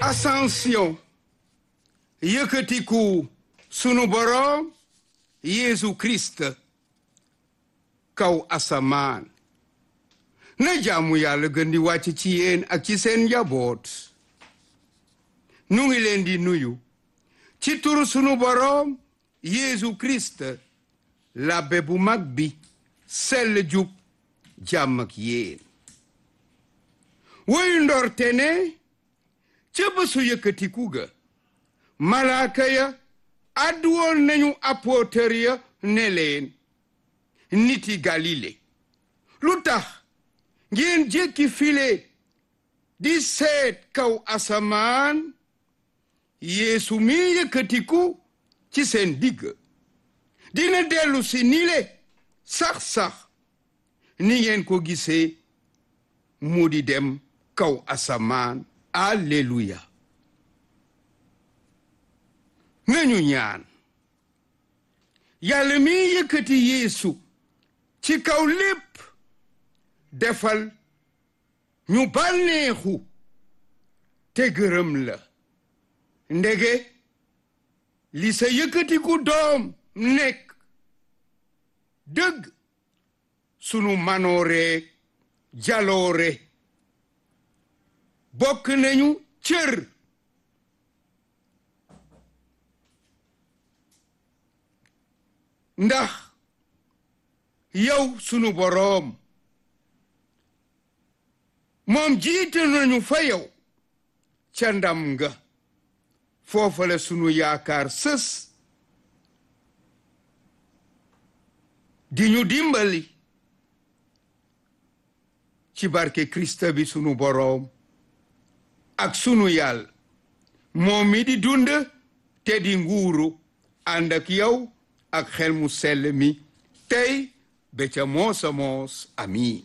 ascension yëkkatiku sunu boroom Yeesu Christ kaw asamaan na jaamu yàlla gën di wàcc ci yéen ak ci seen njaboot nu ngi leen di nuyu ci turu sunu boroom Yeesu Christ labbe bu mag bi sell jub jàmm ak yéen woyu ndorte ne ca bésu yëkkatiku ga malaaka ya àdduwoon nañu apôtër ya ne leen niti galile lu tax ngeen jékki file di seet kaw asamaan yeesu mi yëkkatiku ci seen digg dina dellu si nile sax-sax ni ngeen ko gisee mu di dem kaw asamaan alleluya nañu ñaan yàlla mi yëkkati yeesu ci kaw lépp defal ñu bànneexu te gërëm la ndege li sa yëkkatiku doom nekk dëgg sunu manoore jaloore bokk nañu cër ndax yow sunu boroom moom jiite nañu fa yow ca ndam nga foofa la sunu yaakaar sës di ñu dimbali ci barke Krista bi sunu boroom ak sunu yàlla moom mi di dund te di nguuru ànd ak yow ak xel mu sell mi tey ba ca moosa moos amiin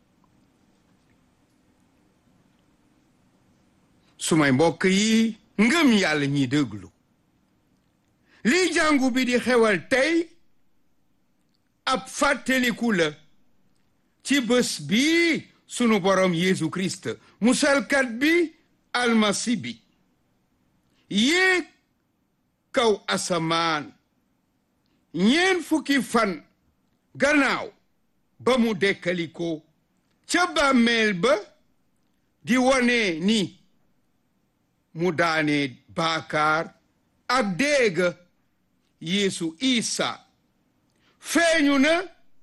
sumay mbokk yi ngëm yàlla ñi déglu lii jàngu bi di xewal tey ab fàttaliku la ci bés bi sunu borom Yeesu Christ musalkat bi almasi bi yéeg kaw asamaan ñeen fukki fan gannaaw ba mu dekkaliko ca bàmmeel ba di wone ni mu daane baakaar ak déega Yeesu Isa feeñu na